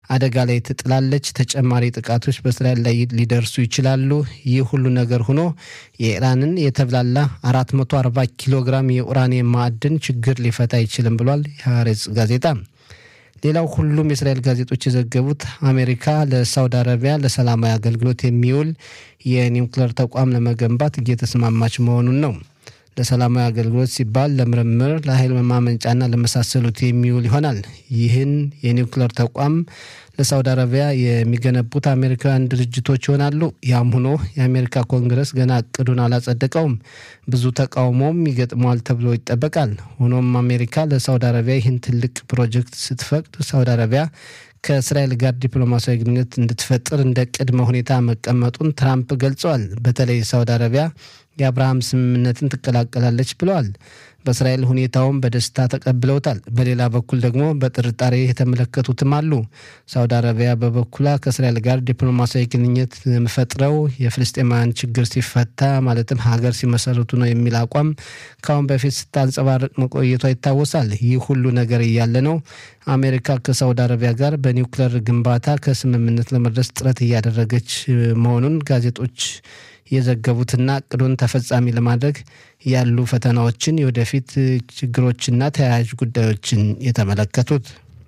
አደጋ ላይ ትጥላለች። ተጨማሪ ጥቃቶች በእስራኤል ላይ ሊደርሱ ይችላሉ። ይህ ሁሉ ነገር ሆኖ የኢራንን የተብላላ 440 ኪሎ ግራም የኡራኒየም ማዕድን ችግር ሊፈታ አይችልም ብሏል የሐሬጽ ጋዜጣ። ሌላው ሁሉም የእስራኤል ጋዜጦች የዘገቡት አሜሪካ ለሳውዲ አረቢያ ለሰላማዊ አገልግሎት የሚውል የኒውክሌር ተቋም ለመገንባት እየተስማማች መሆኑን ነው። ለሰላማዊ አገልግሎት ሲባል ለምርምር፣ ለኃይል ማመንጫና ለመሳሰሉት የሚውል ይሆናል። ይህን የኒውክሌር ተቋም ለሳውዲ አረቢያ የሚገነቡት አሜሪካውያን ድርጅቶች ይሆናሉ። ያም ሆኖ የአሜሪካ ኮንግረስ ገና እቅዱን አላጸደቀውም። ብዙ ተቃውሞም ይገጥመዋል ተብሎ ይጠበቃል። ሆኖም አሜሪካ ለሳውዲ አረቢያ ይህን ትልቅ ፕሮጀክት ስትፈቅድ ሳውዲ አረቢያ ከእስራኤል ጋር ዲፕሎማሲያዊ ግንኙነት እንድትፈጥር እንደ ቅድመ ሁኔታ መቀመጡን ትራምፕ ገልጸዋል። በተለይ ሳውዲ አረቢያ የአብርሃም ስምምነትን ትቀላቀላለች ብለዋል። በእስራኤል ሁኔታውን በደስታ ተቀብለውታል። በሌላ በኩል ደግሞ በጥርጣሬ የተመለከቱትም አሉ። ሳውዲ አረቢያ በበኩሏ ከእስራኤል ጋር ዲፕሎማሲያዊ ግንኙነት የምፈጥረው የፍልስጤማውያን ችግር ሲፈታ ማለትም ሀገር ሲመሰረቱ ነው የሚል አቋም ከአሁን በፊት ስታንጸባርቅ መቆየቷ ይታወሳል። ይህ ሁሉ ነገር እያለ ነው አሜሪካ ከሳውዲ አረቢያ ጋር በኒውክሌር ግንባታ ከስምምነት ለመድረስ ጥረት እያደረገች መሆኑን ጋዜጦች የዘገቡትና እቅዱን ተፈጻሚ ለማድረግ ያሉ ፈተናዎችን፣ የወደፊት ችግሮችና ተያያዥ ጉዳዮችን የተመለከቱት።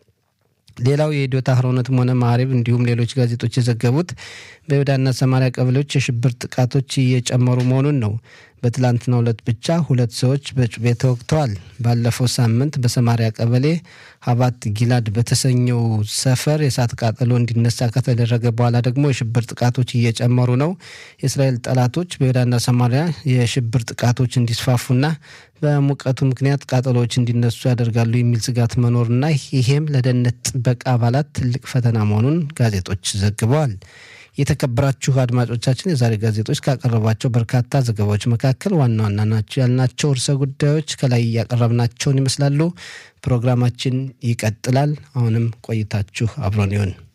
ሌላው የኢዶታ አህሮነትም ሆነ ማዕሪብ እንዲሁም ሌሎች ጋዜጦች የዘገቡት በይሁዳና ሰማሪያ ቀበሌዎች የሽብር ጥቃቶች እየጨመሩ መሆኑን ነው። በትላንትናው ዕለት ብቻ ሁለት ሰዎች በጩቤ ተወግተዋል። ባለፈው ሳምንት በሰማሪያ ቀበሌ ሀባት ጊላድ በተሰኘው ሰፈር የእሳት ቃጠሎ እንዲነሳ ከተደረገ በኋላ ደግሞ የሽብር ጥቃቶች እየጨመሩ ነው። የእስራኤል ጠላቶች በይሁዳና ሰማሪያ የሽብር ጥቃቶች እንዲስፋፉና በሙቀቱ ምክንያት ቃጠሎዎች እንዲነሱ ያደርጋሉ የሚል ስጋት መኖርና ይሄም ለደህንነት ጥበቃ አባላት ትልቅ ፈተና መሆኑን ጋዜጦች ዘግበዋል። የተከበራችሁ አድማጮቻችን የዛሬ ጋዜጦች ካቀረቧቸው በርካታ ዘገባዎች መካከል ዋና ዋና ናቸው ያልናቸው ርዕሰ ጉዳዮች ከላይ እያቀረብናቸውን ይመስላሉ። ፕሮግራማችን ይቀጥላል። አሁንም ቆይታችሁ አብሮን ይሁን።